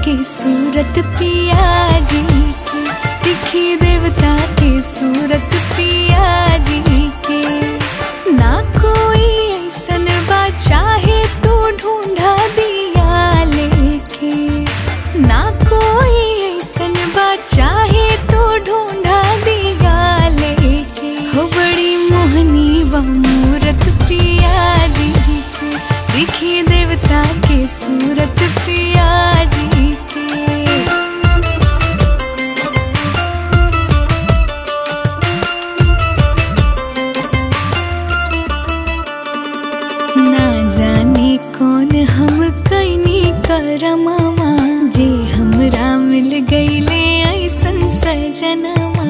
के सूरत पिया जी के दिखी देवता के सूरत पिया जी के ना कोई ऐसन बा चाहे तू ढूंढा दिया लेके ना कोई ऐसन बा चाहे तू ढूंढा दिया लेके हो बड़ी मोहनी बा मूरत पिया जी के दिखी देवता के सूरत पिया जी के ना जाने कौन हम कैनी करमवा जे हमरा मिल गईले ऐसन सजनवा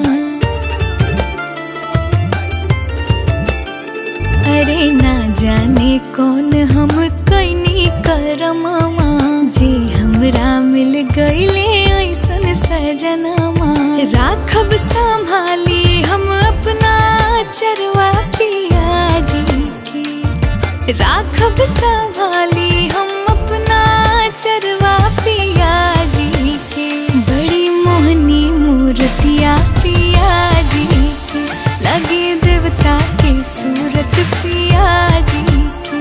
अरे ना जाने कौन हम कैनी करमवा जे हमरा मिल गईले ऐसन सजनवा राखब संभाली हम अपना चरवा पिया जी के राखब संभाली हम अपना चरवा पिया जी के बड़ी मोहनी मूर्तिया पिया जी के लगे देवता के सूरत पिया जी के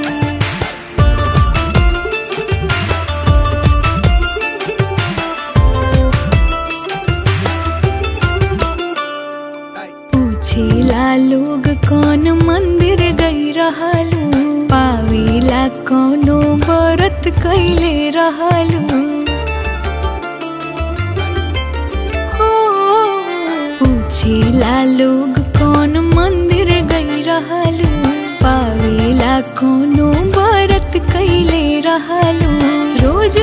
पूछेला लोग कौन मंदिर गई रहलू पावेला कौनो व्रत कैले रहलू हो पूछेला लोग कौन मंदिर गई रहलू पावेला कौनो व्रत कैले रहलू रोज